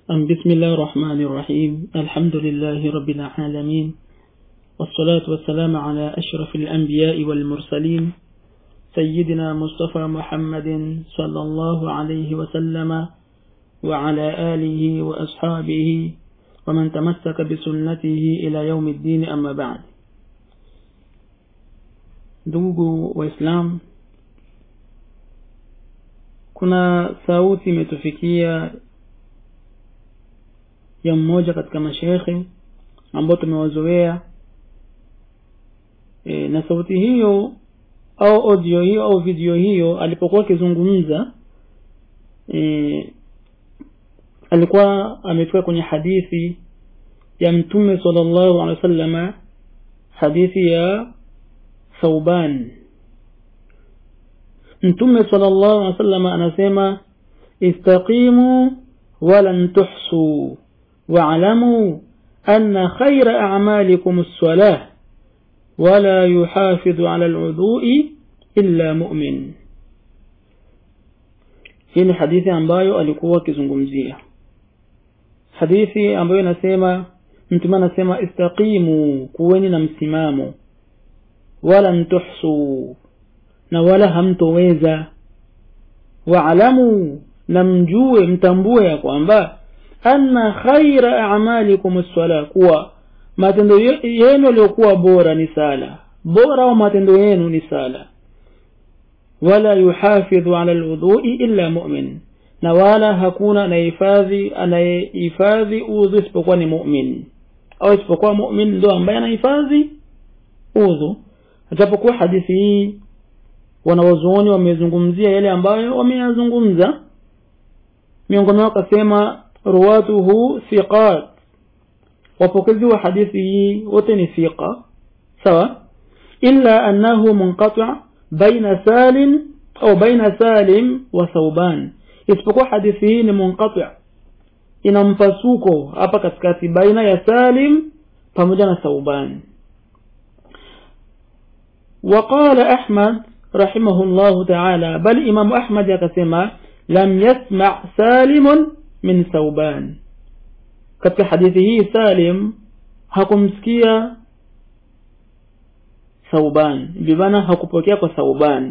بسم الله الرحمن الرحيم الحمد لله رب العالمين والصلاة والسلام على أشرف الأنبياء والمرسلين سيدنا مصطفى محمد صلى الله عليه وسلم وعلى آله وأصحابه ومن تمسك بسنته إلى يوم الدين أما بعد ndugu waislamu kuna sauti imetufikia ya mmoja katika mashekhe ambao tumewazoea e, na sauti hiyo au audio hiyo au video hiyo alipokuwa akizungumza e, alikuwa amefika kwenye hadithi ya mtume sallallahu alaihi wasallama hadithi ya thauban mtume sallallahu alaihi wasallam anasema istaqimu walan tuhsu واعلموا أن خير أعمالكم الصلاة ولا يحافظ على الوضوء إلا مؤمن hii ni hadithi ambayo alikuwa akizungumzia hadithi ambayo inasema mtume anasema istaqimu kuweni na msimamo wala mtuhsu na wala hamtoweza waalamu na mjue mtambue ya kwamba anna khaira a'malikum as-sala kuwa matendo yenu yaliyokuwa bora ni sala bora au matendo yenu ni sala wala yuhafidhu ala alwudhu'i illa mu'min na wala hakuna anayehifadhi anayehifadhi udhu isipokuwa ni mu'min au isipokuwa mu'min ndio ambaye anahifadhi udhu japokuwa hadithi hii wanawazuoni wamezungumzia yale ambayo wameyazungumza miongoni wao akasema ruwatuhu thiqat wapokezi wa hadithi hii wote ni thiqa sawa illa annahu munqati' baina salim au baina salim wa thauban isipokuwa hadithi hii ni munqati' ina mpasuko hapa katikati baina ya salim pamoja na thauban وقال أحمد رحمه الله تعالى بل إمام أحمد يقسم لم يسمع سالم min thauban katika hadithi hii salim hakumsikia thauban bimana hakupokea kwa thauban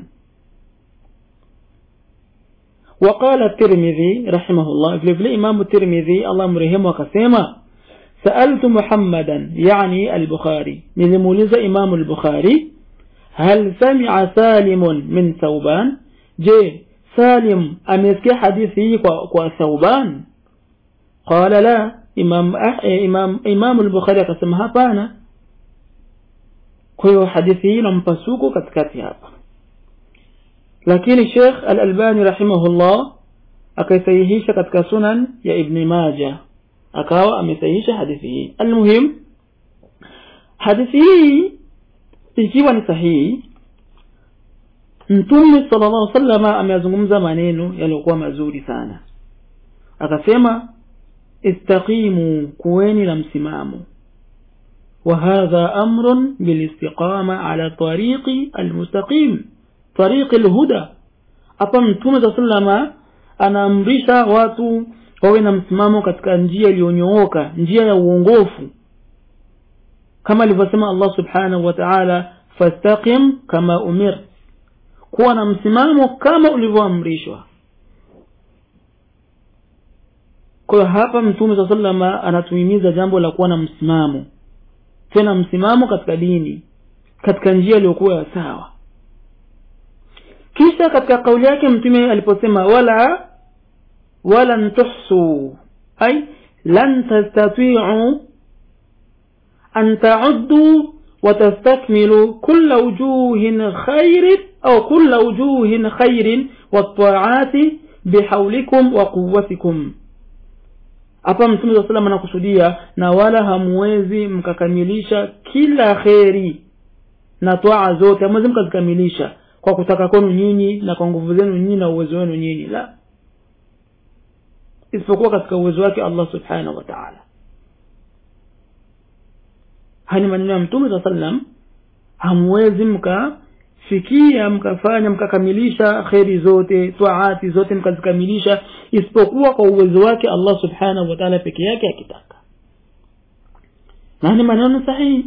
وقال الترمذي رحمه الله في في إمام الترمذي الله مرحمه وكسيما سألت محمدا يعني البخاري نلمولز إمام البخاري هل سمع سالم من ثوبان جي salim amesikia hadithi hii kwa, kwa thauban qala la imam eh, imam imam al-bukhari akasema hapana kwa hiyo hadithi hii inampasuko katikati hapa lakini Sheikh Al-Albani rahimahullah akaisahihisha katika sunan ya Ibn Majah akawa amesahihisha hadithi hii almuhim hadithi hii ikiwa ni sahihi mtume sallallahu alaihi wasallam ameyazungumza maneno yaliyokuwa mazuri sana akasema istaqimu kuweni na msimamo وهذا أمر بالاستقامة على طريق المستقيم طريق الهدى hapa mtume saa salama anaamrisha watu wawe na msimamo katika njia iliyonyooka njia ya uongofu kama alivyosema allah subhanahu wa taala fastaqim kama umir kuwa na msimamo kama ulivyoamrishwa kwa hiyo hapa mtume saa salama anatuhimiza jambo la kuwa na msimamo tena msimamo katika dini katika njia iliyokuwa ya sawa kisha katika kauli yake mtume aliposema wala walan tuhsu ay lan tastatiu an tauddu وتستكملوا كل وجوه خير أو كل وجوه خير والطاعات بحولكم وقوتكم hapa mtume saa salam anakusudia na wala hamwezi mkakamilisha kila kheri na twaa zote hamwezi mkazikamilisha kwa kutaka kwenu nyinyi na kwa nguvu zenu nyinyi na uwezo wenu nyinyi la isipokuwa katika uwezo wake allah subhanahu wa taala haya ni maneno ya mtume saa sallam hamwezi mkafika fikia mkafanya mkakamilisha kheri zote taati zote mkazikamilisha isipokuwa kwa uwezo wake allah subhanahu wa taala peke yake akitaka na ni maneno sahihi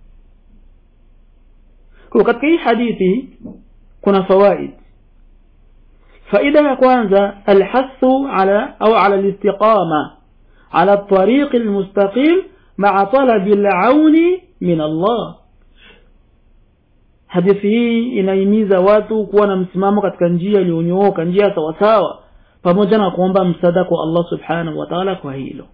kwa katika hii hadithi kuna fawaid faida ya kwanza alhathu ala au ala listiqama ala الطريق المستقيم مع طلب العون من الله hadithi hii inahimiza watu kuwa na msimamo katika njia iliyonyooka njia sawasawa pamoja na kuomba msaada kwa allah subhanahu wa taala kwa hilo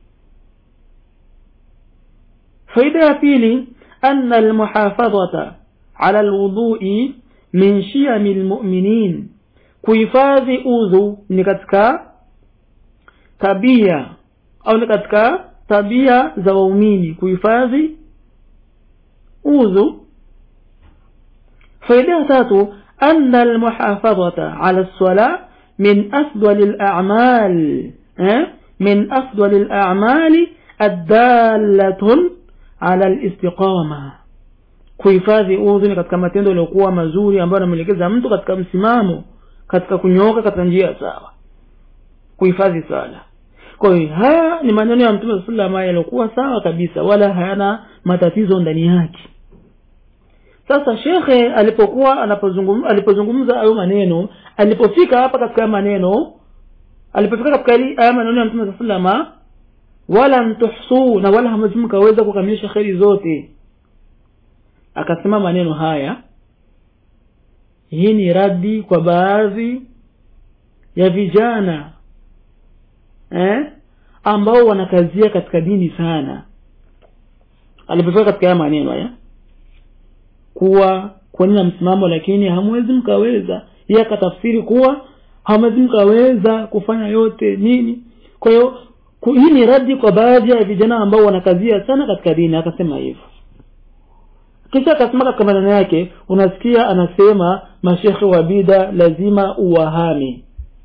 faida ya pili ana almuhafadhata ala lwudui min shiyami lmuminin kuhifadhi udhu ni katika tabia au ni katika tabia za waumini kuhifadhi udhu faida ya tatu ana almuhafadhata ala lsala min afdali lamal min afdali lamali addalatun ala listiqama kuhifadhi udhu ni katika matendo yaliyokuwa mazuri ambayo anamwelekeza mtu katika msimamo katika kunyooka katika njia sawa kuhifadhi sala kwa hiyo haya ni maneno ya mtume saa salama yaliokuwa sawa kabisa wala hayana matatizo ndani yake sasa shekhe alipokuwa anapozungumza alipozungumza hayo maneno alipofika hapa katika maneno alipofika katika haya maneno ya mtume saa salama wala mtuhsuu na wala hamwezi mkaweza kukamilisha kheri zote akasema maneno haya hii ni radi kwa baadhi ya vijana eh, ambao wanakazia katika dini sana alipofika katika haya maneno haya kuwa kwani na msimamo lakini hamwezi mkaweza yeye akatafsiri kuwa hamwezi mkaweza kufanya yote nini kwa hiyo hii ni radi kwa baadhi ya vijana ambao wanakazia sana katika dini akasema hivyo kisha akasema katika maneno yake unasikia anasema mashekhe wa bida lazima uwahami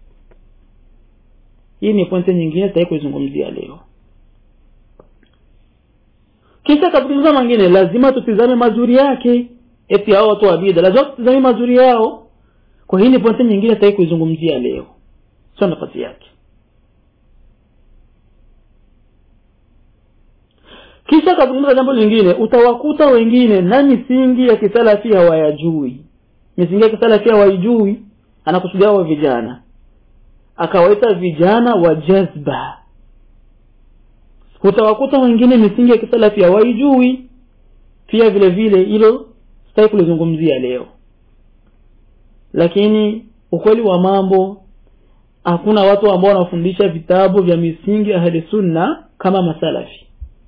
hii ni pointi nyingine sitaki kuizungumzia leo kisha kazungumza mangine lazima tutizame mazuri yake eti hao watu wa bida lazima tutizame mazuri yao kwa hii ni pointi nyingine sitaki kuizungumzia leo sio nafasi yake kisha kazungumza jambo lingine utawakuta wengine na misingi ya kisalafi hawayajui misingi ya kisalafi hawaijui anakusudia hao vijana akawaita vijana wa jazba utawakuta wengine misingi ya kisalafi hawaijui pia vile vile hilo sitaki kulizungumzia leo lakini ukweli wa mambo hakuna watu ambao wanafundisha vitabu vya misingi ahli sunna kama masalafi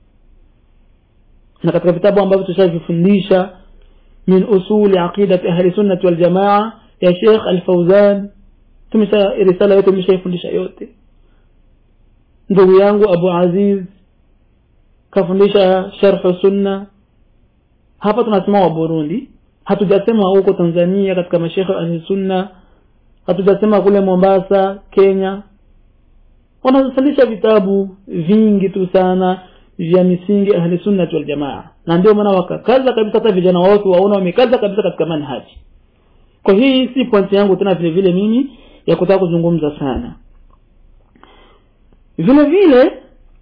na katika vitabu ambavyo tushavifundisha min usuli aqidati ahli sunnati waljamaa ya Sheikh Al-Fauzan tumesha risala yote tumeshaifundisha yote ndugu yangu Abu Aziz kafundisha sharh sunna hapa tunasema wa Burundi hatujasema huko Tanzania katika mashekhe ahli sunna hatujasema kule Mombasa Kenya wanasalisha vitabu vingi tu sana vya misingi ahli sunnati wal jamaa na ndio maana wakakaza kabisa hata vijana wao waona wamekaza kabisa katika manhaji kwa hii si pointi yangu tena vile vile mimi ya kutaka kuzungumza sana vile vile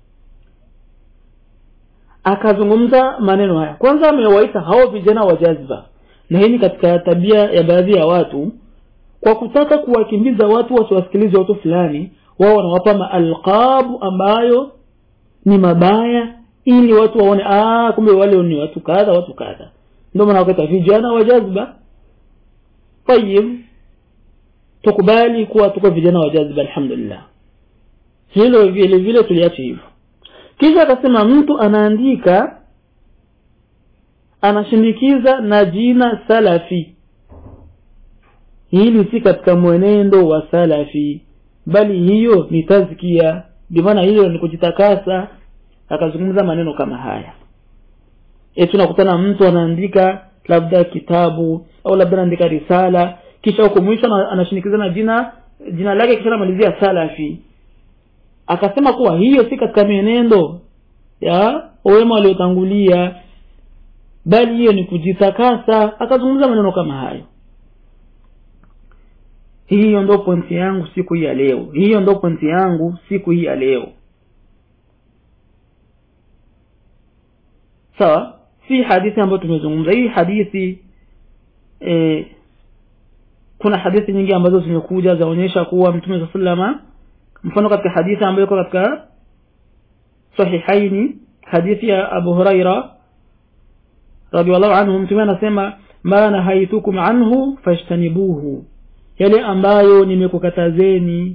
akazungumza maneno haya kwanza amewaita hao vijana wa jazba na hii ni katika tabia ya baadhi ya watu kwa kutaka kuwakimbiza watu wasiwasikilize watu fulani wao wanawapa maalqabu ambayo ni mabaya ili watu waone ah kumbe wale ni watu kadha watu kadha ndio maana wakata vijana wa jazba tayib tukubali kuwa tuko vijana wa jazba alhamdulillah hilo vile vile tuliache hivyo kisha akasema mtu anaandika anashindikiza na jina salafi hili si katika mwenendo wa salafi bali hiyo ni tazkia maana hilo ni kujitakasa akazungumza maneno kama haya eti unakutana mtu anaandika labda kitabu au labda anaandika risala kisha huko mwisho anashinikiza na jina jina lake kisha anamalizia salafi akasema kuwa hiyo si katika mienendo ya wema waliotangulia bali hiyo ni kujitakasa akazungumza maneno kama hayo hiyo ndo pointi yangu siku hii ya leo hiyo ndo pointi yangu siku hii ya leo sawa si hadithi ambayo tumezungumza hii hadithi e, kuna hadithi nyingi ambazo zimekuja zaonyesha kuwa mtume saa salama mfano katika hadithi ambayo iko katika sahihaini hadithi ya abu huraira radiallahu anhu mtume anasema ma nahaitukum anhu fajtanibuhu yale ambayo nimekukatazeni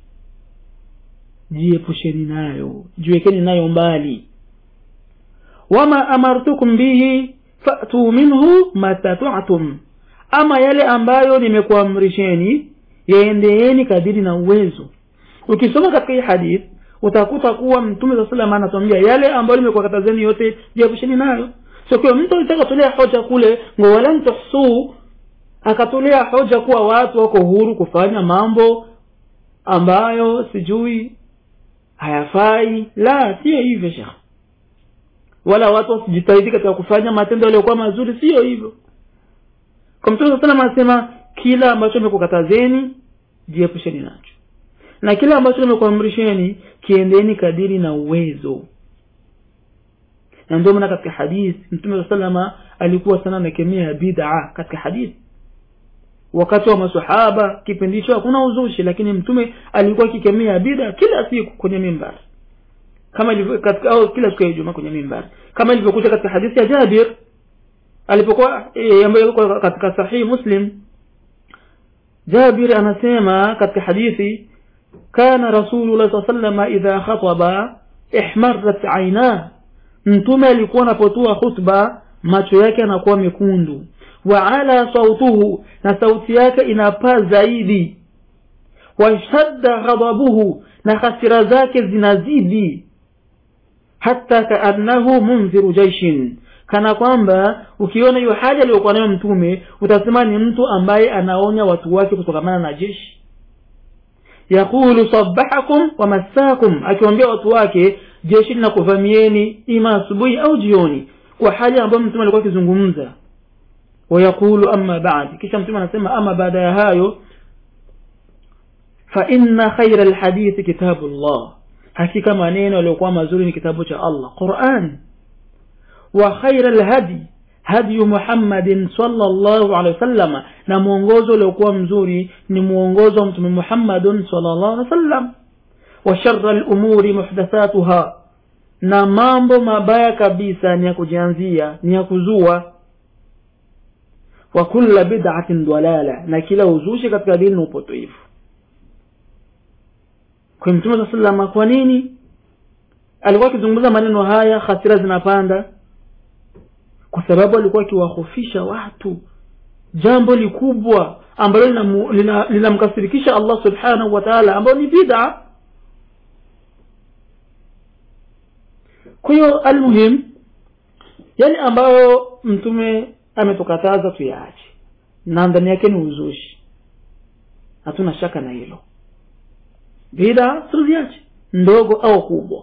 jiepusheni nayo jiwekeni nayo mbali wama amartukum bihi fatu minhu mastata'tum ama yale ambayo nimekuamrisheni yaendeeni kadiri na uwezo ukisoma katika hii hadith utakuta kuwa mtume saa salam anatuambia yale ambayo nimekuwakatazeni yote jiepusheni nayo so kwa mtu alitaka kutolea hoja kule ngo walan tuhsuu akatolea hoja kuwa watu wako huru kufanya mambo ambayo sijui hayafai la sio hivyo shekh wala watu wasijitahidi katika kufanya matendo yaliyokuwa mazuri sio hivyo kwa mtume saa salam anasema kila ambacho nimekukatazeni jiepusheni nacho na kile ambacho nimekuamrisheni kiendeni kadiri na uwezo na ndio maana katika hadithi mtume saa salama alikuwa sana amekemea bid'a katika hadithi wakati wa masahaba kipindi hicho hakuna uzushi lakini mtume alikuwa akikemea bid'a kila siku kwenye mimbari kama ilivyo katika au kila siku ya Ijumaa kwenye mimbari kama ilivyokuja katika hadithi ya Jabir alipokuwa e, ambayo iko katika sahihi Muslim Jabir anasema katika hadithi kana Rasulullah sallallahu alaihi wasallam idha khataba ihmarrat aynah mtume alikuwa anapotoa khutba macho yake yanakuwa mekundu wa ala sautuhu na sauti yake inapaa zaidi washadda ghadabuhu na hasira zake zinazidi hata kaannahu munziru jaishin kana kwamba ukiona hiyo hali aliyokuwa nayo mtume utasema ni mtu ambaye anaonya watu wake kutokamana na jeshi yaqulu sabahakum wa masakum akiwaambia watu wake jeshi linakuvamieni ima asubuhi au jioni kwa hali ambayo mtume alikuwa akizungumza wayaqulu amma ba'd kisha mtume anasema ama baada ya hayo fa inna khayra alhadithi kitabullah hakika maneno yaliyokuwa mazuri ni kitabu cha Allah Qur'an wa khayra alhadi hadi Muhammadin sallallahu alaihi wasallam na mwongozo uliokuwa mzuri ni mwongozo wa mtume Muhammadun sallallahu alaihi wasallam wa sharra al-umuri muhdathatuha na mambo mabaya kabisa ni ya kujianzia ni ya kuzua wa kulla bid'atin dalala na kila uzushi katika dini ni upotoifu kwa mtume sallallahu alaihi wasallam kwa nini alikuwa akizungumza maneno haya hasira zinapanda kwa sababu alikuwa akiwahofisha watu jambo likubwa ambalo linamkasirikisha lina, lina Allah subhanahu wa ta'ala ambalo ni bid'a kwa hiyo almuhim yale ambayo mtume ametukataza tuyaache na ndani yake ni uzushi hatuna shaka na hilo bid'a tuziache ndogo au kubwa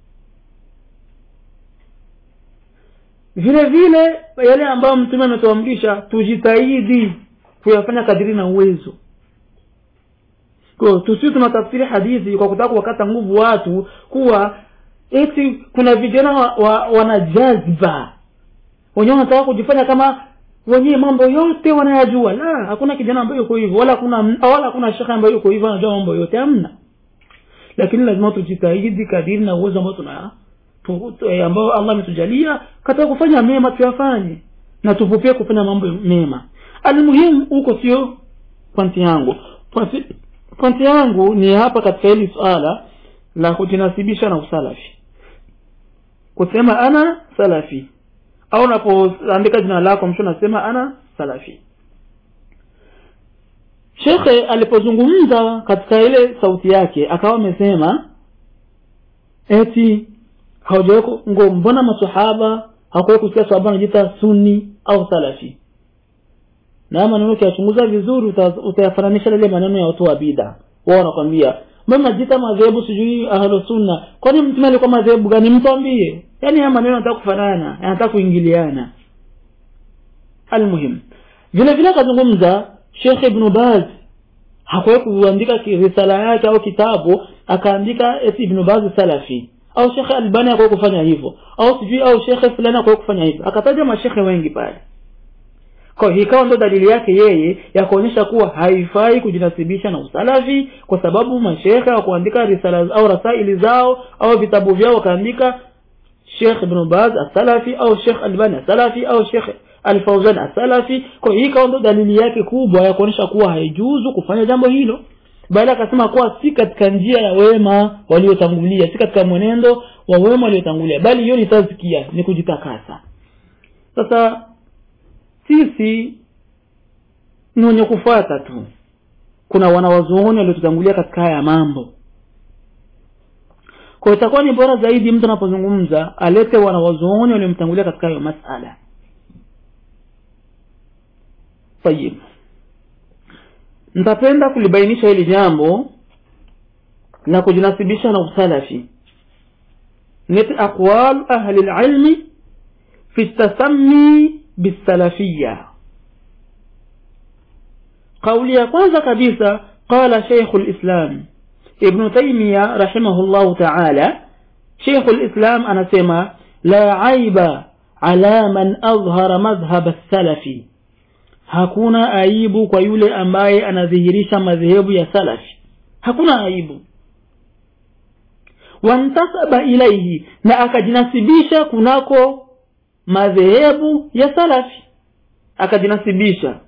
vile vile yale ambayo mtume ametuamrisha tujitahidi kuyafanya kadiri na uwezo kwa tusiwe tunatafsiri hadithi kwa kutaka kuwakata nguvu watu kuwa eti kuna vijana wa, wa, wana jazba wenyewe wanataka kujifanya kama wenyewe mambo yote wanayajua la hakuna kijana ambaye yuko hivyo wala hakuna wala hakuna shekhe ambaye yuko hivyo anajua mambo yote hamna lakini lazima tujitahidi kadiri na uwezo ambao tuna ambao Allah ametujalia katika kufanya mema tuyafanye na tupupie kufanya mambo mema almuhimu huko sio pointi yangu pointi yangu ni hapa katika hili swala la kujinasibisha na usalafi kusema ana salafi au unapoandika jina lako mtu anasema ana salafi shekhe alipozungumza katika ile sauti yake akawa amesema eti hawajaweko ngo mbona masahaba hakuwahi kusikia sahaba anajiita sunni au salafi na maneno ukiyachunguza vizuri utayafananisha lile maneno ya watu wa bida wao wanakwambia mbona najiita madhehebu sijui ahlu sunna kwani mtume alikuwa madhehebu gani mtwambie yaani haya maneno yanataka kufanana yanataka kuingiliana almuhim vile vile akazungumza shekh ibnu baz hakuwahi kuandika risala yake au kitabu akaandika eti ibn baz salafi au shekhe albani hakuwahi kufanya hivyo au sijui au shekhe fulani hakuwahi kufanya hivyo akataja mashekhe wengi pale kwa hiyo ikawa ndo dalili yake yeye ya kuonyesha kuwa haifai kujinasibisha na usalafi kwa sababu mashekhe wa kuandika risala au rasaili zao au vitabu vyao wakaandika Sheikh Ibn Baz as-Salafi au Sheikh Albani as-Salafi au Sheikh Al-Fawzan as-Salafi kwa hiyo ikawa ndo dalili yake kubwa ya kuonyesha kuwa haijuzu kufanya jambo hilo bali akasema kuwa si katika njia ya wema waliotangulia si katika mwenendo wa wema waliotangulia bali hiyo ni tazkia ni kujitakasa sasa sisi ni wenye kufuata tu kuna wanawazuoni waliotutangulia katika haya mambo kwa itakuwa ni bora zaidi mtu anapozungumza alete wanawazuoni waliomtangulia katika hayo masala tayib nitapenda kulibainisha hili jambo na kujinasibisha na usalafi niti aqwal ahli lilmi fi tasami bisalafia kauli ya kwanza kabisa qala sheikhu lislam ibnu taimiya rahimahullahu taala sheikhu lislam anasema la aiba ala man adhhara madhhab salafi hakuna aibu kwa yule ambaye anadhihirisha madhehebu ya salafi hakuna aibu wantasaba ilaihi na akajinasibisha kunako madhehebu ya salafi akajinasibisha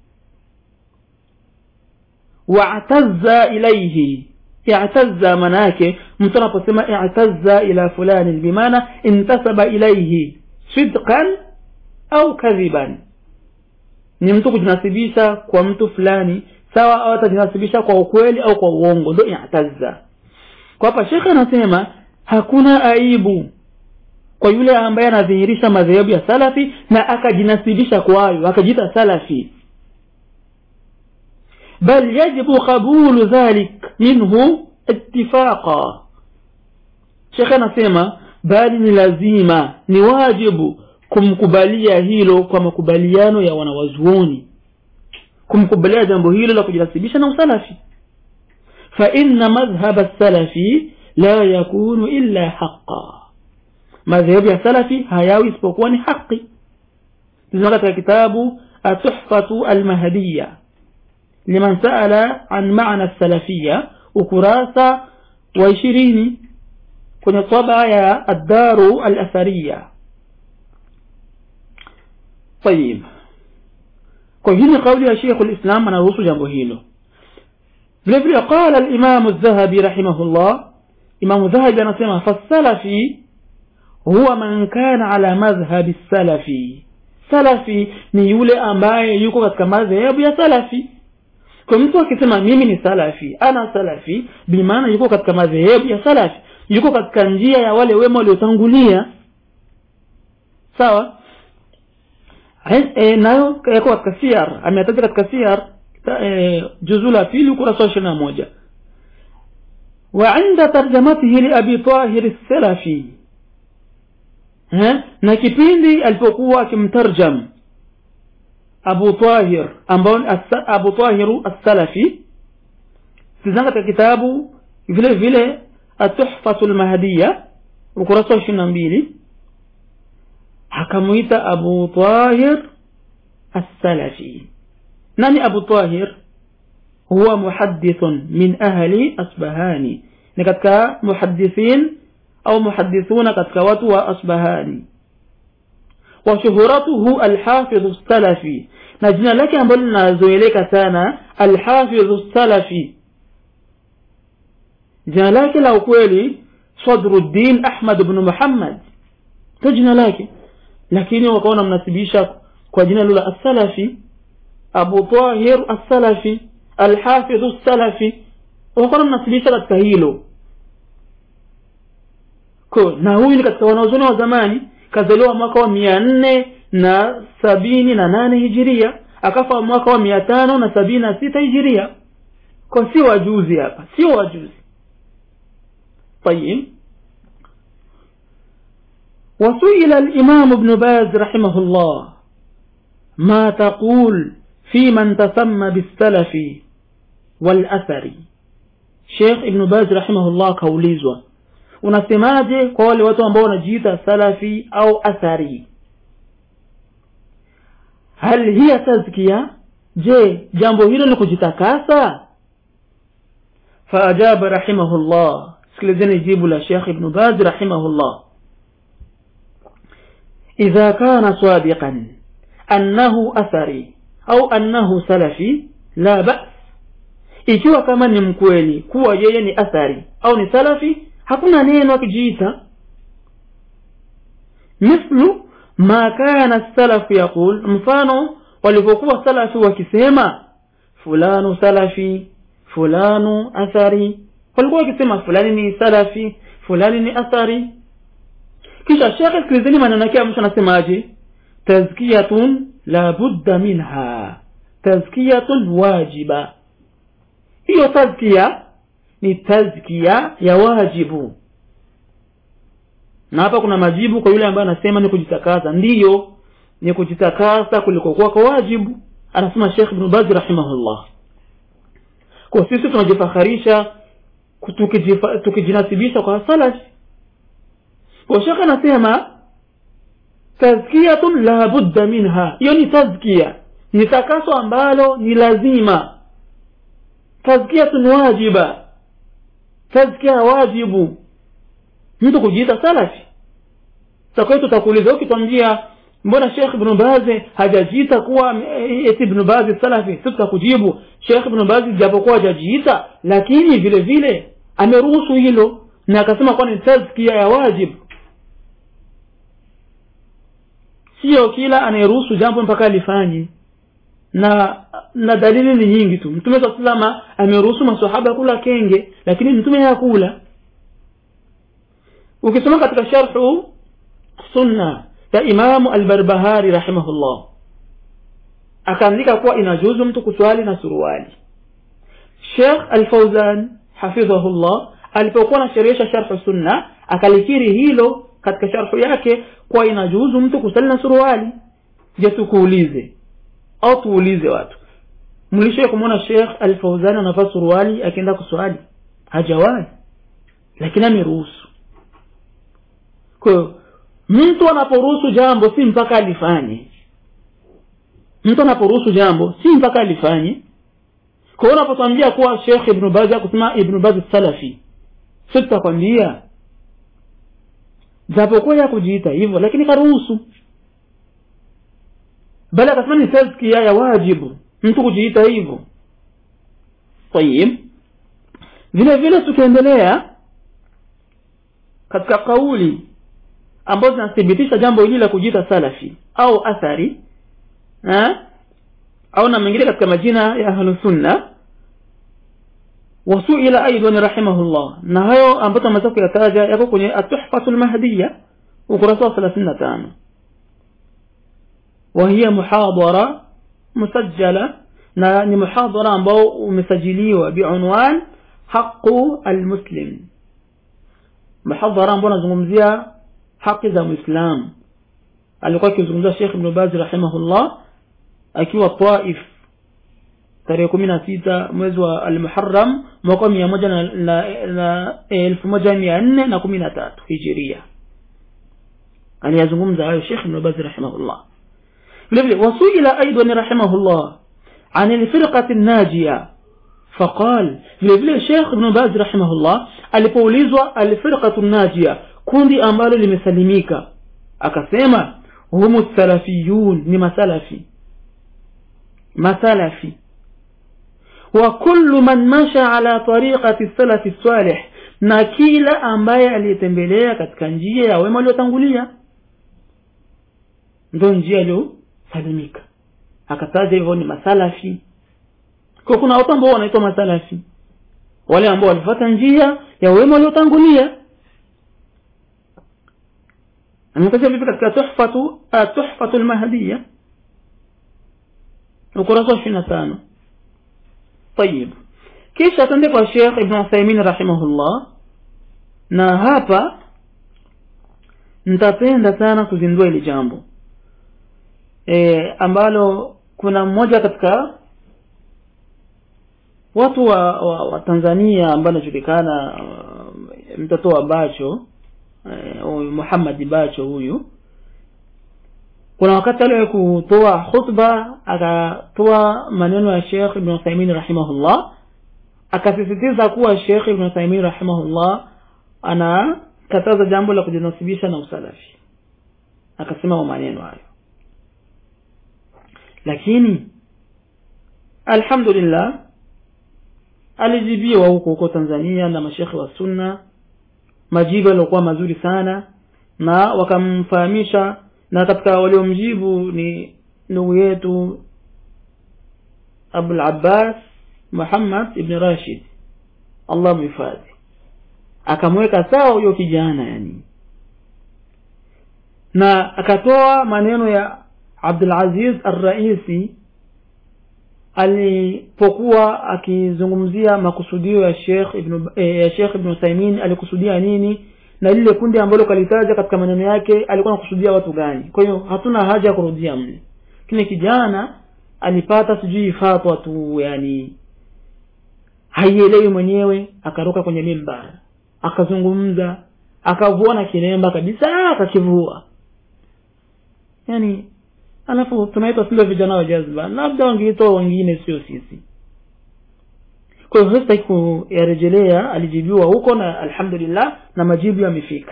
wa'tazza ilaihi i'tazza manake mtu anaposema i'tazza ila fulani bimaana intasaba ilaihi sidqan au kadhiban ni mtu kujinasibisha kwa mtu fulani sawa au atajinasibisha kwa ukweli au kwa uongo ndio i'tazza kwa hapa shekhe anasema hakuna aibu kwa yule ambaye anadhihirisha madhehebu ya salafi na akajinasibisha kwayo akajiita salafi bal yajibu qabulu dhalik minhu ittifaqa shekhe anasema bali ni lazima ni wajibu kumkubalia hilo kwa makubaliano ya wanawazuoni kumkubalia jambo hilo la kujinasibisha na usalafi fa inna madhhab salafi la yakunu illa haqa madhehebu ya salafi hayawi isipokuwa ni haki tuzima katika kitabu atuhfatu almahdiya liman saala an maana salafia ukurasa wa ishirini kwenye taba ya addaru alathariya طيب kwa hii ni kauli ya Sheikh al-Islam anaruhusu jambo hilo vile vile qala al-Imam az-Zahabi rahimahullah Imam Zahabi anasema fasalafi huwa man kana ala madhhabi salafi salafi ni yule ambaye yuko katika madhehebu ya salafi kwa mtu akisema mimi ni salafi ana salafi bimaana yuko katika madhehebu ya salafi yuko katika njia ya wale wema waliotangulia sawa e, nayo yako katika siyar ametaja katika siyar e, juzu la pili ukurasa wa ishirini na moja وعند ترجمته لأبي طاهر السلفي na kipindi alipokuwa akimtarjam Abu Tahir ambao Abu Tahiru as-Salafi sizanga katika kitabu vile vile At-Tuhfatu al-Mahdiyya ukurasa wa 22 akamuita Abu Tahir as-Salafi nani Abu Tahir huwa muhaddithun min ahli Asbahani ni katika muhaddithin au muhaddithuna katika watu wa Asbahani wa shuhuratuhu al-Hafidh as-Salafi na jina lake ambalo linazoeleka sana al-Hafidh as-Salafi jina lake la ukweli Sadruddin Ahmad ibn Muhammad to jina lake lakini wakaona mnasibisha kwa jina lula as-Salafi Abu Tahir as-Salafi al-Hafidh as-Salafi wakaona mnasibisha katika hilo ko na huyu ni katika wanaozoni wa zamani kazaliwa mwaka wa mia nne na sabini na nane hijiria akafa mwaka wa mia tano na sabini na sita hijiria kwa sio wajuzi hapa sio wajuzi طيب وسئل الإمام ابن باز رحمه الله ما تقول في من تسمى بالسلف walathari Sheikh Ibn Baz rahimahullah kaulizwa unasemaje kwa wale watu ambao wanajiita salafi au athari hal hiya tazkia je jambo hilo ni kujitakasa faajaba rahimahullah sikilizeni jibu la Sheikh Ibn Baz rahimahullah idha kana sadiqan annahu athari au annahu salafi la ba's ikiwa kama ni mkweli kuwa yeye ni athari au ni salafi hakuna neno akijiita mithlu ma kana salafu yaqul mfano walivyokuwa salafi wakisema fulanu salafi fulanu athari walikuwa wakisema fulani ni salafi fulani ni athari kisha shekhe sikilizeni maneno yake mtu anasemaje tazkiyatun la budda minha tazkiyatun wajiba hiyo tazkia ni tazkia ya wajibu na hapa kuna majibu kwa yule ambaye anasema ni kujitakasa ndiyo ni kujitakasa kulikokuwa kwa wajibu anasema Sheikh Ibn Baz rahimahullah kwa sisi tunajifakharisha tukijinasibisha kwa salafi kwa Sheikh anasema tazkiyatun la budda minha hiyo ni tazkia ni takaso ambalo ni lazima tazkiyatun wajiba tazkia wajibu mtu kujiita salafi sasa tutakuuliza ukitwambia mbona Sheikh Ibn Baz hajajiita kuwa eti Ibn Baz salafi sisi tutakujibu Sheikh Ibn Baz japokuwa hajajiita lakini vile vile ameruhusu hilo na akasema kwa ni tazkia ya wajibu sio kila anayeruhusu jambo mpaka alifanye na na dalili ni nyingi tu mtume saa salama ameruhusu masahaba kula kenge lakini mtume hakula ukisoma katika sharhu sunna ya imamu albarbahari rahimahullah akaandika kuwa inajuzu mtu kuswali na suruali Sheikh Al-Fauzan hafidhahullah alipokuwa anasherehesha sharhu sunna akalikiri hilo katika sharhu yake kuwa inajuzu mtu kusali na suruali je tukuulize au tuulize watu mlishoe kumwona Sheikh Al-Fauzan anavaa suruali akienda kuswali hajawahi lakini ameruhusu kwa mtu anaporuhusu jambo si mpaka alifanye mtu anaporuhusu jambo si mpaka alifanye kwa hiyo unapotwambia kuwa Sheikh Ibn Baz kusema Ibn Baz salafi sisi tutakwambia japokuwa ya kujiita hivyo lakini karuhusu bali akasema ni tazkia ya wajibu mtu kujiita hivyo tayib vile vile tukiendelea katika kauli ambazo zinathibitisha jambo hili la kujiita salafi au athari ha? au na mengine katika majina ya ahlu sunna wasuila aidan rahimahullah na hayo ambayo tumeweza kuyataja yako kwenye atuhfatul mahdiya ukurasa wa 35 وهي محاضرة مسجلة ni muhadhara ambao umesajiliwa biunwan haqu almuslim muhadhara ambao unazungumzia haki za muislam alikuwa akizungumzia Sheikh Ibn Baz rahimahullah akiwa Taif tarehe kumi na sita mwezi wa Al-Muharram mwaka mia moja na, na, na elfu moja mia nne na kumi na tatu hijiria aliyazungumza hayo Sheikh Ibn Baz rahimahullah vile vile wasuila aidan rahimahullah عن الفرقة الناجية فقال vile vile Sheikh Ibn Baz rahimahullah alipoulizwa alfirqatu najia kundi ambalo limesalimika akasema humu salafiyun ni masalafi masalafi wa kullu man masha ala tariqati salafi salih na kila ambaye aliyetembelea katika njia ya wema waliotangulia ndio njia iliyosalimika akataja hivyo ni masalafi kwa kuna watu ambao wanaitwa masalafi wale ambao walifuata njia ya wema waliotangulia ametaja vipi katika tuhfatu tuhfatu almahdiya ukurasa wa 25 طيب kisha tuende kwa Sheikh Ibn Uthaymeen rahimahullah na hapa nitapenda sana kuzindua hili jambo e, ambalo kuna mmoja katika watu wa, wa, wa tanzania ambaye anajulikana uh, mtoto wa bacho huyu uh, muhammadi bacho huyu kuna wakati aliwahi kutoa khutba akatoa maneno ya shekh ibn uthaimin rahimahullah akasisitiza kuwa shekh ibn uthaimin rahimahullah anakataza jambo la kujinasibisha na usalafi akasema maneno hayo lakini alhamdulillah alijibiwa huko huko tanzania na mashekhe wa sunna majibu yaliokuwa mazuri sana na wakamfahamisha na katika waliomjibu ni ndugu yetu abul abbas muhammad ibn rashid allah mhifadhi akamweka sawa huyo kijana yani na akatoa maneno ya abdulaziz arraisi alipokuwa akizungumzia makusudio ya Sheikh Ibn eh, ya Sheikh Ibn Uthaymeen alikusudia nini na lile kundi ambalo kalitaja katika maneno yake alikuwa anakusudia watu gani kwa hiyo hatuna haja ya kurudia mle kile kijana alipata sijui fatwa tu yani haielewi mwenyewe akaruka kwenye mimbar akazungumza akavua kilemba kabisa akakivua yani alafu tunaitwa sile vijana wa jazba labda wangeitoa wengine sio sisi kwa hiyo sasa kuyarejelea alijibiwa huko na alhamdulillah na majibu yamefika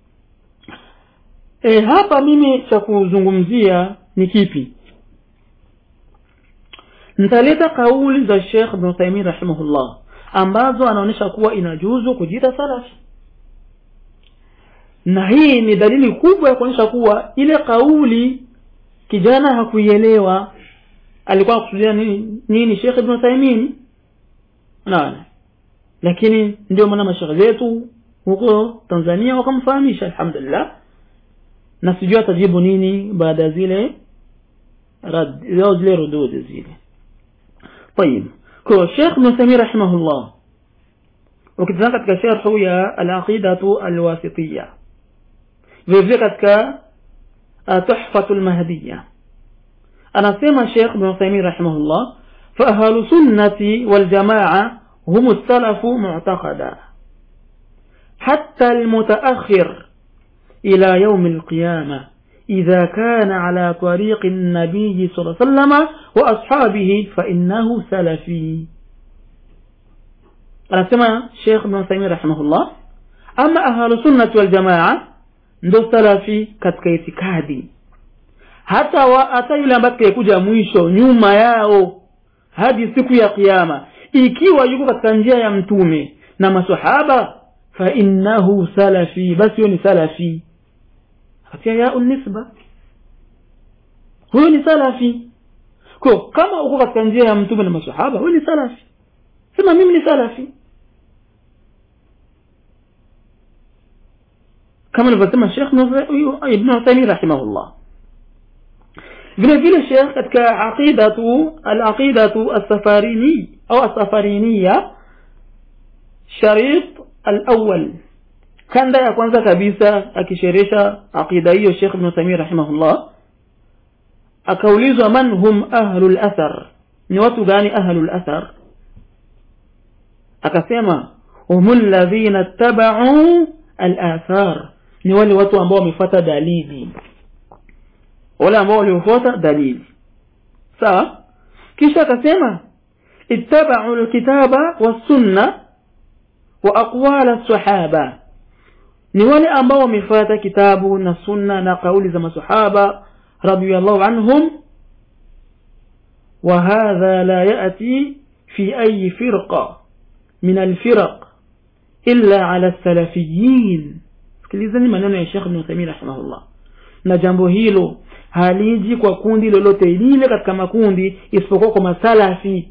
e, hapa mimi cha kuzungumzia ni kipi nitaleta kauli za Sheikh Ibn Uthaymeen rahimahullah ambazo anaonyesha kuwa inajuzu kujita salafi na hii ni dalili kubwa ya kuonyesha kuwa ile kauli kijana hakuielewa alikuwa akusudia nini, nini Sheikh Ibn Uthaymeen naona lakini ndio maana mashekhe zetu huko Tanzania wakamfahamisha alhamdulillah na sijui atajibu nini baada ya zile rad zile zile rududi zile طيب kwa Sheikh Ibn Uthaymeen rahimahullah ukitazama katika sharhu ya al-aqidatu al-wasitiyya vile katika tuhfatul mahdiyya anasema Sheikh Ibn Uthaymeen rahimahullah fa ahlu sunnati wal jamaa hum as-salaf mu'taqada hatta al-mutaakhir ila yawm al-qiyamah إذا كان على طريق النبي صلى الله عليه وسلم وأصحابه فإنه سلفي أنا سمع شيخ ابن تيمية رحمه الله أما أهل السنة والجماعة ndo salafi katika itikadi hata wa, hata yule ambaye atakayekuja mwisho nyuma yao hadi siku ya kiyama ikiwa yuko katika njia ya mtume na masahaba fa innahu salafi basi huyo ni salafi katika ya nisba huyo ni salafi kwa kama uko katika njia ya mtume na masahaba huyo ni salafi sema mimi ni salafi kama alivyosema Sheikh Ibn Uthaymeen rahimahullah vile vile Sheikh katika aqidatu al-aqidatu as-safarini au as-safariniya sharit al-awwal kanda ya kwanza kabisa akisheresha aqida hiyo Sheikh Ibn Uthaymeen rahimahullah akaulizwa man hum ahlul athar ni watu gani ahlul athar akasema humul ladhina ittaba'u al-athar ni wale watu ambao wamefuata dalili wale ambao waliofuata dalili sawa kisha akasema ittaba'u al-kitaba was-sunna wa aqwal as-sahaba ni wale ambao wamefuata kitabu na sunna na kauli za masahaba radiyallahu anhum وهذا لا يأتي في أي فرقة من الفرق إلا على السلفيين sikilizeni maneno ya Sheikh Ibn Uthaymeen rahimahullah na jambo hilo haliji kwa kundi lolote lile katika makundi isipokuwa kwa masalafi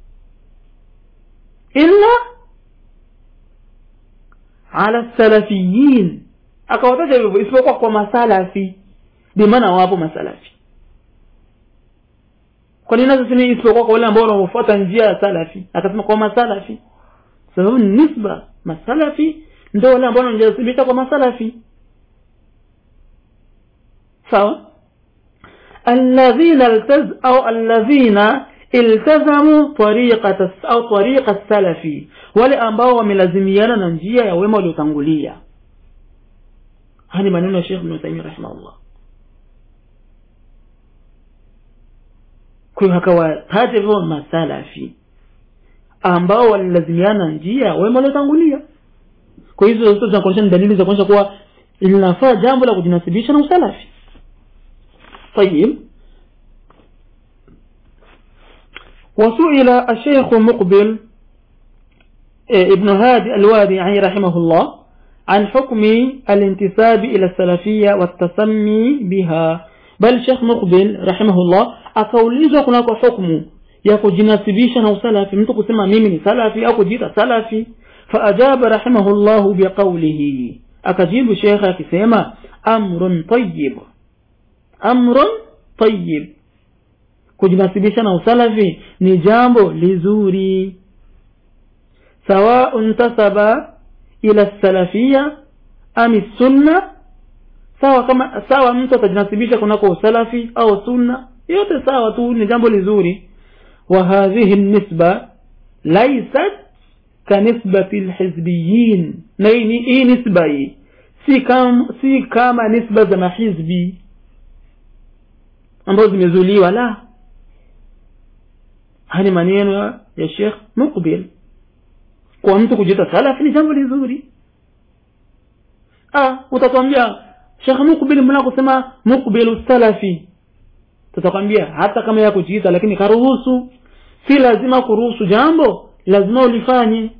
illa ala salafiyin akawataja hivyo isipokuwa kwa masalafi bimaana wapo masalafi kwa nini nasema isipokuwa kwa wale ambao wanaofuata njia ya salafi akasema kwa masalafi sababu ni nisba masalafi ndio wale ambao wanajisibisha kwa masalafi sawa alladhina altaz au alladhina iltazamu tariqata au tariqa salafi wale ambao wamelazimiana na njia ya wema waliotangulia haya ni maneno ya Sheikh Ibn Taymiyyah rahimahullah kwa hiyo akawataja hivyo masalafi ambao walilazimiana njia ya wema waliotangulia kwa hizo zote zinakuonyesha ni dalili za kuonyesha kuwa linafaa jambo la kujinasibisha na usalafi طيب وسئل الشيخ مقبل ابن هادي الوادعي رحمه الله عن حكم الانتساب إلى السلفية والتسمي بها بل شيخ مقبل رحمه الله akaulizwa kunako hukmu ya kujinasibisha na usalafi mtu kusema mimi ni salafi au kujiita salafi faajaba rahimahullahu biqaulihi akajibu shekhe akisema amrun tayyib amrun tayyib kujinasibisha na usalafi ni jambo lizuri sawa intasaba ila salafia ami sunna sawa kama sawa mtu atajinasibisha kunako usalafi au sunna yote sawa tu ni jambo lizuri wa hadhihi nisba laysat kanisbati alhizbiyin na hii nisba hii si kama si kama nisba za mahizbi ambazo zimezuliwa la haya maneno ya Sheikh Mukbil kwa mtu kujiita salafi ni jambo lizuri ah utatuambia Sheikh Mukbil mna kusema Mukbil salafi tutakwambia hata kama ya kujiita lakini karuhusu si lazima kuruhusu jambo lazima ulifanye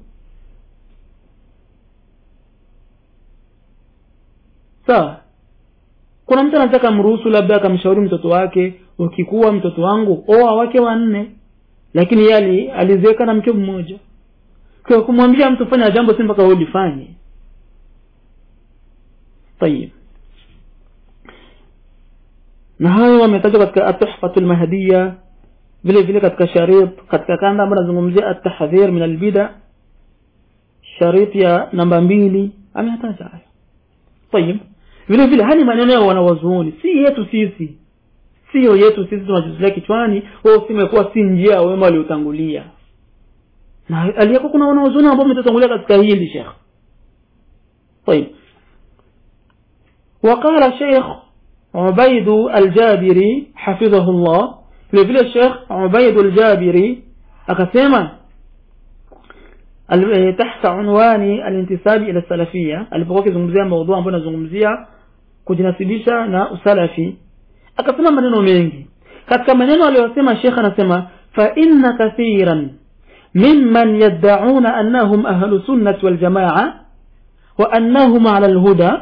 sawa kuna mtu anataka mruhusu labda akamshauri mtoto wake ukikuwa mtoto wangu oa wake wanne lakini yeye alizeeka na mke mmoja kwa kumwambia mtu fanya jambo si mpaka ulifanye طيب na hayo wametajwa katika atuhfatul mahdiya vile vile katika sharit katika kanda ambayo nazungumzia at-tahdhir min al-bid'a sharit ya namba mbili ameyataja hayo طيب vile vile hani maneno ya wanawazuoni si yetu sisi sio yetu sisi tunajizulia kichwani wao simekuwa si njia ya wema waliotangulia na aliyako kuna wanawazuoni ambao wametangulia katika hili shekh طيب وقال شيخ عبيد الجابري حفظه الله vile vile Sheikh Ubaid al-Jabiri akasema tahta unwani al-intisabi ila salafia alipokuwa akizungumzia mada ambayo anazungumzia kujinasibisha na usalafi akasema maneno mengi katika maneno aliyosema Sheikh anasema fa inna kathiran mimman yad'una annahum ahlu sunnah wal jamaa wa annahum ala al-huda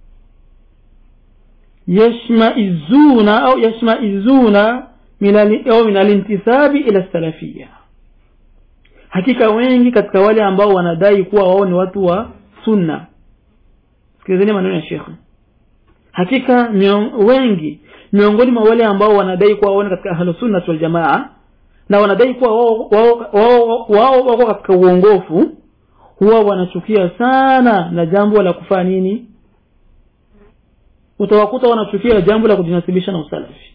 يشمئزون أو يشمئزون من أو من الانتساب إلى السلفية hakika wengi katika wale ambao wanadai kuwa wao ni watu wa sunna sikilizeni maneno ya shekhe hakika mion, wengi miongoni mwa wale ambao wanadai kuwa wao ni katika ahlu sunna wal jamaa na wanadai kuwa wao wao wao wako katika uongofu huwa wanachukia sana na jambo la kufanya nini utawakuta wanachukia jambo la kujinasibisha na usalafi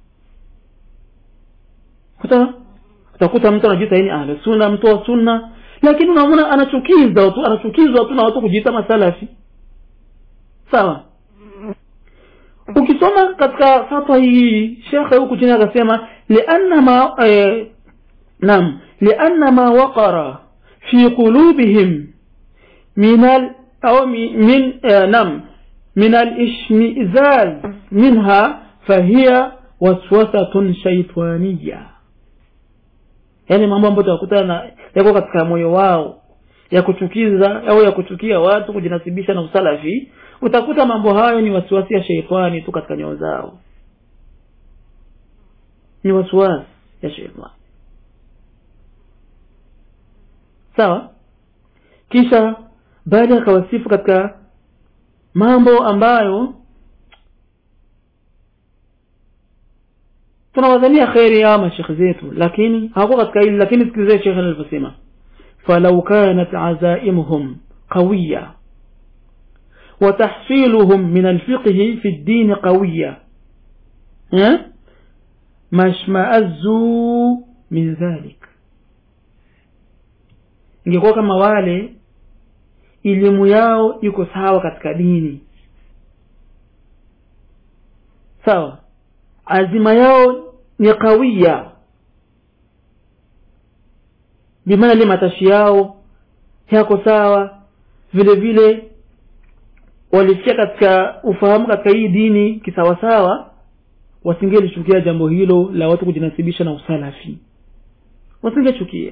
kuta utakuta mtu anajiita yeye ahli sunna mtu wa sunna lakini unaona anachukiza tu anachukizwa tu na watu kujiita masalafi sawa ukisoma katika fatwa hii shekhe huku chini akasema lianna ma eh, nam lianna ma waqara fi qulubihim min al au min eh, nam من الاشمئزاز منها فهي وسوسة شيطانية yani mambo ambayo tutakutana yako katika moyo wao ya kuchukiza au ya kuchukia watu kujinasibisha na usalafi utakuta mambo hayo ni wasiwasi ya sheitani tu katika nyoyo zao ni wasiwasi ya sheitani sawa kisha baada ya kawasifu katika mambo ambayo tunawadhania kheri ya mashekhe zetu lakini hawakuwa katika hili lakini sikilizeni shekhe alivyosema falau kanat azaimuhum qawiya وتحصيلهم من الفقه في الدين قوية ما اشمأزوا min dhalik ingekuwa kama wale elimu yao iko sawa katika dini sawa azima yao ni kawia bimaana ile matashi yao yako sawa vile vile walifikia katika ufahamu katika hii dini kisawasawa wasingelichukia jambo hilo la watu kujinasibisha na usalafi wasingechukia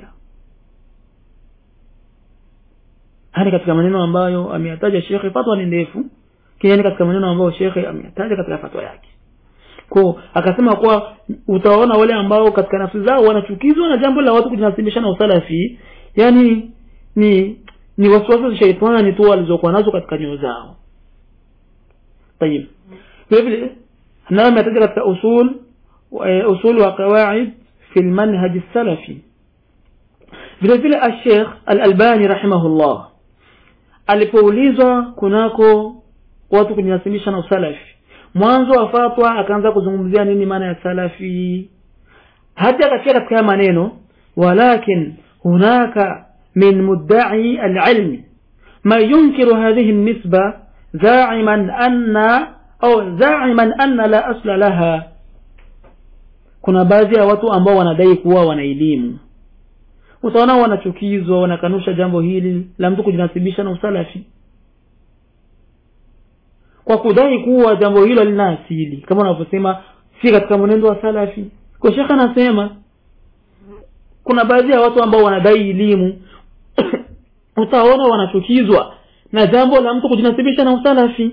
hadi katika maneno ambayo ameyataja shekhe fatwa ni ndefu kiani katika maneno ambayo shekhe ameyataja katika fatwa yake ko akasema kuwa utaona wale ambao katika nafsi zao wanachukizwa na jambo la watu kujinasibisha na usalafi yani ni ni wasiwasi za shaitani tu walizokuwa nazo katika nyoyo zao tayib vile vile nayo ametaja katika usul usul wa qawaid fi almanhaj salafi vile vile al-Sheikh al-Albani rahimahullah alipoulizwa kunako watu kujinasibisha na usalafi mwanzo wa fatwa akaanza kuzungumzia nini maana ya salafi hadi akafikia katika maneno walakin hunaka min mudda'i al-ilm ma yunkiru hadhihi an-nisba za'iman anna au za'iman anna la asla laha kuna baadhi ya watu ambao wanadai kuwa wana elimu utaona wanachukizwa wanakanusha jambo hili la mtu kujinasibisha na usalafi kwa kudai kuwa jambo hilo lina asili kama unavyosema si katika mwenendo wa salafi kwa shekhe anasema kuna baadhi ya watu ambao wanadai elimu utaona wanachukizwa na jambo la mtu kujinasibisha na usalafi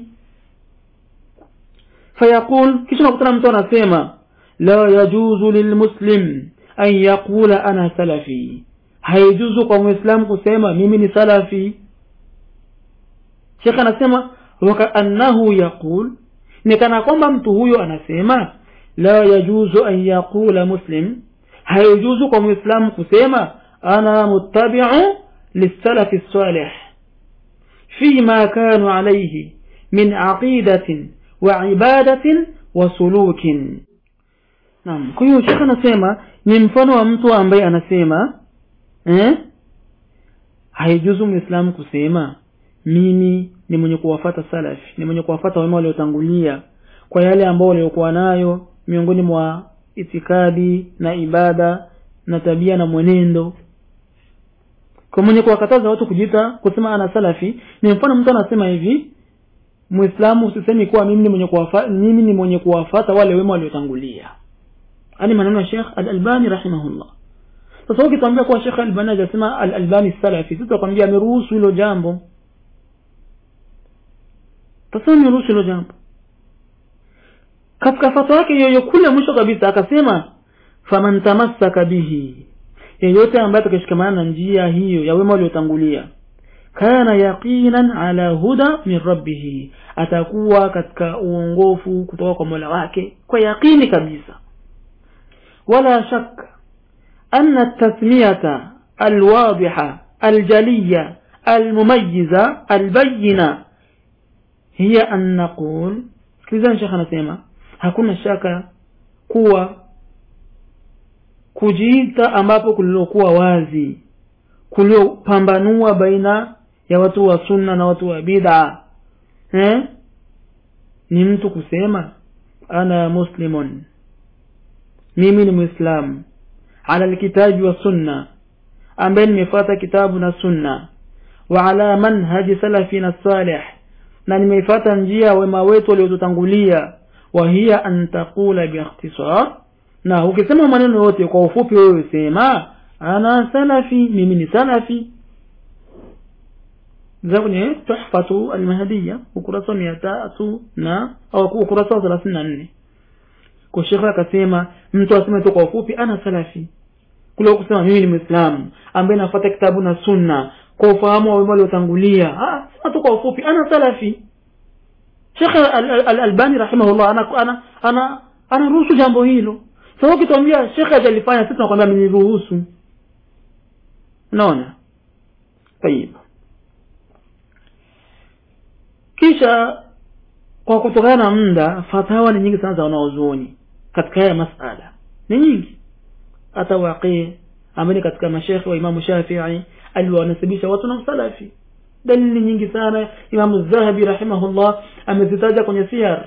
fayaqul kisha nakutana mtu anasema la yajuzu lilmuslim an yaqula ana salafi haijuzu kwa muislamu kusema mimi ni salafi shekhe anasema wakaannahu yaqul ni kana kwamba mtu huyo anasema la yajuzu an yaqula muslim haijuzu kwa muislamu kusema ana muttabi'u للسلف الصالح فيما كانوا عليه من عقيدة وعبادة وسلوك naam kwa hiyo shekhe anasema ni mfano wa mtu ambaye anasema eh haijuzu muislamu kusema mimi ni mwenye kuwafata salafi ni mwenye kuwafata wema waliotangulia kwa yale ambao waliokuwa nayo miongoni mwa itikadi na ibada na tabia na mwenendo kwa mwenye kuwakataza watu kujiita kusema ana salafi ni mfano mtu anasema hivi muislamu usisemi kuwa mimi ni mwenye kuwafata mimi ni mwenye kuwafata wale wema waliotangulia ani maneno ya Sheikh Al-Albani rahimahullah sasa ukitambia kuwa Sheikh Al-Albani hajasema Al-Albani salafi sisi tutakwambia ameruhusu hilo jambo tasema ameruhusu hilo jambo katika fatwa yake yoyo kule mwisho kabisa akasema faman tamassaka bihi yeyote ambaye atakashikamana na njia hiyo ya wema waliotangulia kana yaqinan ala huda min rabbih atakuwa katika uongofu kutoka kwa Mola wake kwa yaqini kabisa wala shak anna at-tasmiyata al-wadiha al-jaliya al-mumayyiza al-bayyina hiya an naqul sikiliza shekha anasema hakuna shaka kuwa kujiita ambapo kulilokuwa wazi kuliopambanua baina ya watu wa sunna na watu wa bid'a eh ni mtu kusema ana muslimun mimi ni muislamu ala alkitabi wa sunna ambaye nimefuata kitabu na sunna wa ala manhaji salafina salih na nimefuata njia wema wetu waliotutangulia wa hiya an taqula bi ikhtisar na ukisema maneno yote kwa ufupi wewe sema ana salafi mimi ni salafi za kwenye tuhfatu almahdiya ukurasa mia tatu na au ukurasa wa thelathini na nne kwa shekhe akasema mtu aseme tu kwa ufupi ana salafi kule kusema mimi ni mwislamu ambaye nafuata kitabu na sunna kwa ufahamu wa wema waliotangulia sema tu kwa ufupi ana salafi shekhe al-albani rahimahullah ana ana ana anaruhusu jambo hilo sasa ukituambia shekhe hajalifanya sisi tunakwambia mniruhusu unaona tayib kisha kwa kutokana na muda fatawa ni nyingi sana za wanaozuoni katika haya masala ni nyingi hata waqii ambaye ni katika mashekhe wa imamu shafii aliwanasibisha watu na usalafi dalili nyingi sana imamu zahabi rahimahullah amezitaja kwenye siyar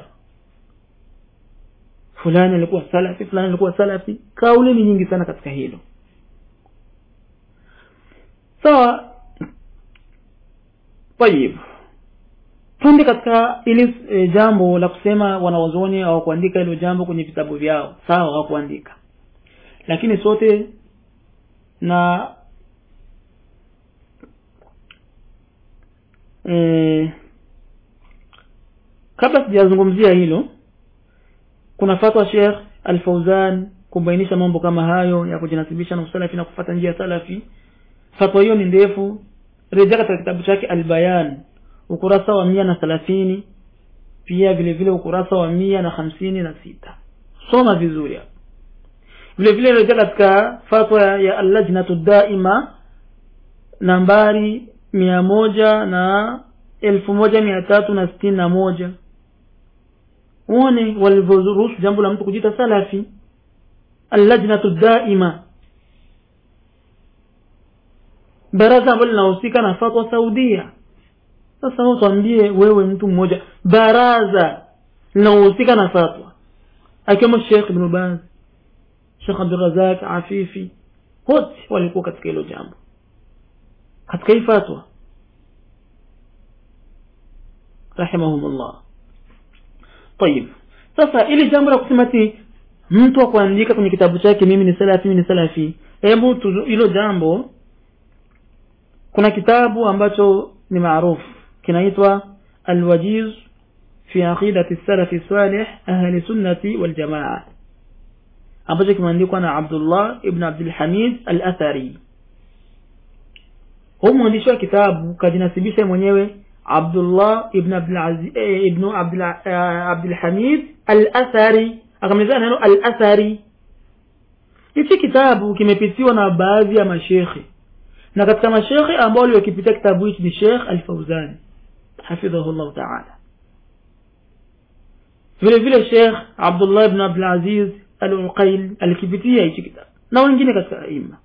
fulani alikuwa salafi fulani alikuwa salafi kauli ni nyingi sana katika hilo sawa tayib twende katika ili e, jambo la kusema wanawazuoni hawakuandika hilo jambo kwenye vitabu vyao sawa hawakuandika lakini sote na e, kabla sijazungumzia hilo kuna fatwa Sheikh Al-Fauzan kubainisha mambo kama hayo ya kujinasibisha na usalafi na kufata njia salafi fatwa hiyo ni ndefu rejea katika kitabu chake Al-Bayan ukurasa wa mia na thelathini pia vile vile ukurasa wa mia na hamsini na sita soma vizuri hapo vile vile rejea katika fatwa ya allajnatu daima nambari mia moja na elfu moja mia tatu na sitini na moja uone walivyoruhusu jambo la mtu kujita salafi allajnatu daima baraza ambalo linahusika na fatwa saudia sasa utwambie wewe mtu mmoja baraza linaohusika na fatwa akiwemo shekh ibnu baz shekh abdurazak afifi wote walikuwa katika hilo jambo katika hii fatwa rahimahumullah tayib sasa ili jambo la kusema ti mtu akuandika kwenye kitabu chake mimi ni salafi mimi ni salafi hebu hilo jambo kuna kitabu ambacho ni maarufu kinaitwa alwajiz fi aqidati salafi salih ahli sunnati wal jamaa ambacho kimeandikwa na Abdullah ibn Abdul Hamid al-Athari huyu mwandishi wa kitabu kajinasibisha mwenyewe Abdullah ibn Abdul Aziz ibn Abdul Abdul Hamid al-Athari akamalizana neno al-Athari hichi kitabu kimepitiwa na baadhi ya mashekhe na katika mashekhe ambao waliokipitia kitabu hichi ni Sheikh Al-Fauzani hafidhahu Allah ta'ala vile vile Sheikh Abdullah ibn Abdul Aziz Al-Uqail alikipitia hichi kitabu na wengine katika aima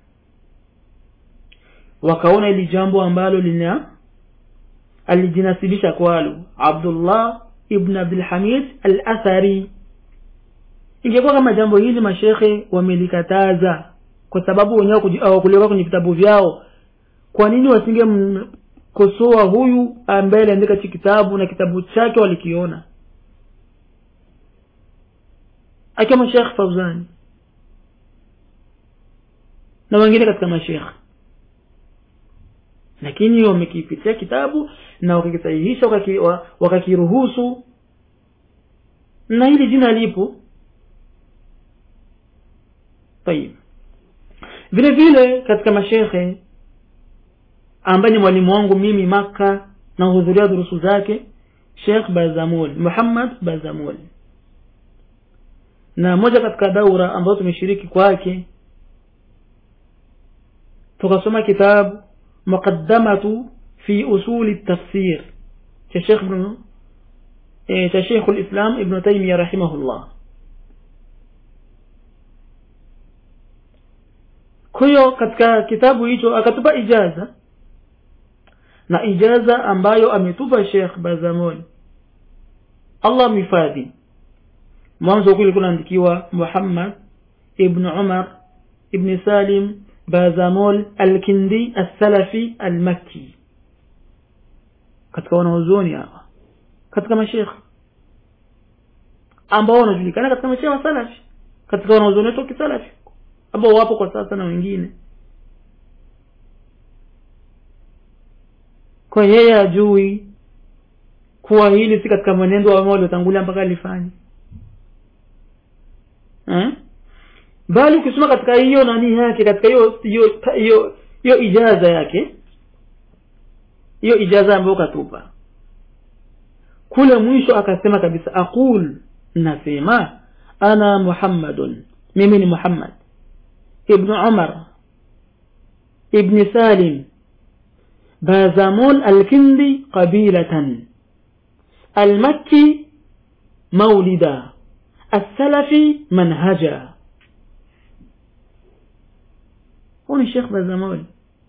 wakaona ili jambo ambalo lina alijinasibisha kwalo Abdullah ibn Abdul Hamid Al-Athari ingekuwa kama jambo hili mashekhe wamelikataza kwa sababu wenyewe hawakuliweka kwenye vitabu vyao kwa nini wasingemkosoa huyu ambaye aliandika hichi kitabu na kitabu chake walikiona akiwa Sheikh Fauzani na wengine katika mashekhe lakini wamekipitia kitabu na wakakisahihisha wakakiruhusu na hili jina lipo tayib vile vile katika mashekhe ambaye ni mwalimu wangu mimi maka na hudhuria durusu zake Sheikh Bazamul Muhammad Bazamul na moja katika daura ambayo tumeshiriki kwake tukasoma kitabu muqaddamatu fi usuli tafsir cha Sheikh ibn eh, cha Sheikh al-Islam Ibn Taymiyyah rahimahullah kwa hiyo katika kitabu hicho akatupa ijaza na ijaza ambayo ametupa Sheikh Bazamol Allah mhifadhi mwanzo kule kunaandikiwa Muhammad ibn Umar ibn Salim Bazamol al-Kindi al-Salafi al-Makki katika wanaozoni hawa katika mashekh ambao wanajulikana katika mashekh wa salafi katika wanaozoni wetu kisalafi ambao wapo kwa sasa na wengine kwa yeye ajui kuwa hili si katika mwenendo wa waliotangulia mpaka alifanya eh? bali ukisoma katika hiyo nani yake katika hiyo hiyo hiyo hiyo ijaza yake hiyo ijaza ambayo katupa kule mwisho akasema kabisa aqul nasema ana muhammadun mimi ni muhammad ibn umar ibn salim بازامون الكندي قبيلة المكي مولدا السلفي منهجا huyu ni shekh bazamoli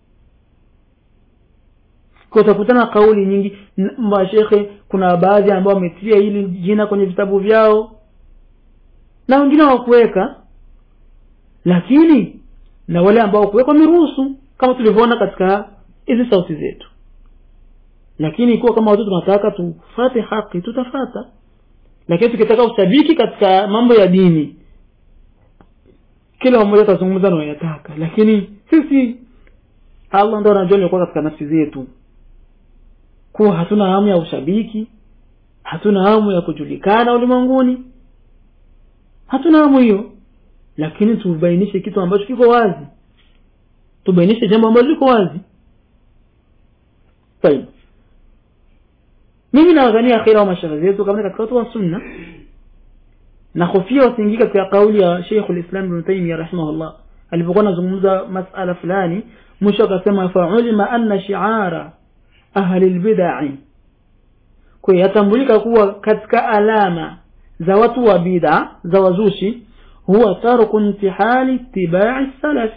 kwa utakutana kauli nyingi n- mashekhe kuna baadhi ambao wametia hili jina kwenye vitabu vyao na wengine hawakuweka lakini na wale ambao kuweka wameruhusu kama tulivyoona katika hizi sauti zetu lakini ikiwa kama watu tunataka tufate haki tutafata lakini tukitaka ushabiki katika mambo ya dini kila mmoja atazungumza anayoyataka lakini sisi allah ndo anajua liokuwa katika nafsi zetu kuwa hatuna hamu ya ushabiki hatuna hamu ya kujulikana ulimwenguni hatuna hamu hiyo lakini tubainishe kitu ambacho kiko wazi tubainishe jambo ambalo liko wazi طيب mimi nawadhania akhira wa mashaikh zetu kama katika watu wa sunna na hofia wasiingie katika kauli ya Sheikh al-Islam Ibn Taymiyyah rahimahullah alipokuwa anazungumza masala fulani mwisho akasema fa'ulima anna shi'ara ahli al-bid'ah kwa hiyo yatambulika kuwa katika alama za watu wa bid'a za wazushi huwa tarku intihali ittiba'i salaf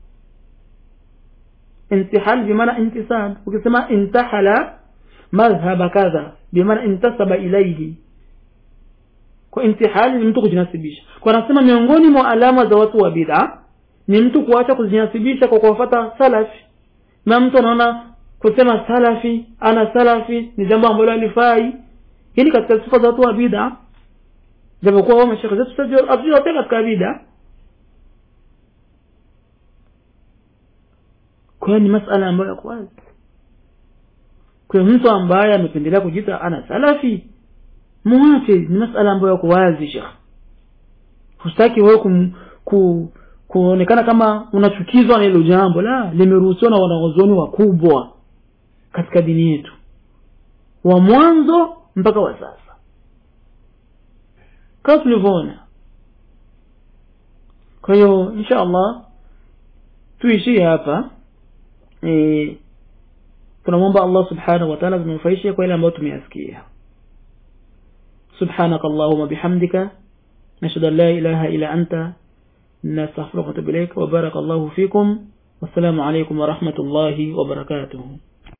intihal bimaana intisab ukisema intahala madhhaba kadha bimaana intasaba ilayhi kwa intihali ni mtu kujinasibisha kwa anasema miongoni mwa alama za watu wa bid'a ni mtu kuacha kujinasibisha kwa kuwafuata salafi na mtu anaona kusema salafi ana salafi ni jambo ambalo alifai hii ni katika sifa za watu wa bid'a japokuwa wao mashekhe zetu sasa hatujawatia katika bid'a kwa hiyo ni masala ambayo yako wazi kwa hiyo mtu ambaye amependelea kujiita ana salafi muache ni masala ambayo yako wazi shekh hustaki wewe kum, ku, kuonekana kama unachukizwa na hilo jambo la limeruhusiwa na wanaozoni wakubwa katika dini yetu wa mwanzo mpaka wa sasa kama tulivyoona kwa hiyo insha allah tuishie hapa e, tunamwomba allah subhanahu wa taala tunufaishe kwa ile ambayo tumeyasikia سبحانك اللهم بحمدك نشهد أن لا إله إلا أنت نستغفرك ونتوب إليك وبارك الله فيكم والسلام عليكم ورحمة الله وبركاته